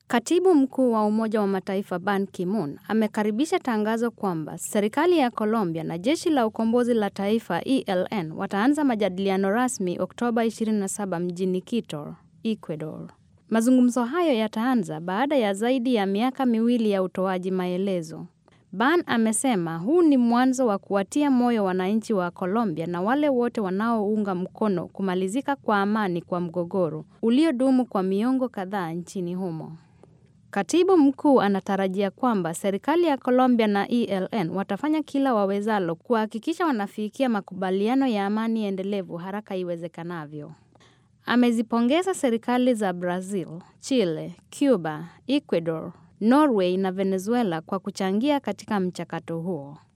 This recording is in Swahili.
Katibu mkuu wa Umoja wa Mataifa Ban Ki-moon amekaribisha tangazo kwamba serikali ya Colombia na jeshi la ukombozi la taifa ELN wataanza majadiliano rasmi Oktoba 27 mjini Quito, Ecuador. Mazungumzo hayo yataanza baada ya zaidi ya miaka miwili ya utoaji maelezo. Ban amesema huu ni mwanzo wa kuwatia moyo wananchi wa Colombia na wale wote wanaounga mkono kumalizika kwa amani kwa mgogoro uliodumu kwa miongo kadhaa nchini humo. Katibu mkuu anatarajia kwamba serikali ya Colombia na ELN watafanya kila wawezalo kuhakikisha wanafikia makubaliano ya amani endelevu haraka iwezekanavyo. Amezipongeza serikali za Brazil, Chile, Cuba, Ecuador, Norway na Venezuela kwa kuchangia katika mchakato huo.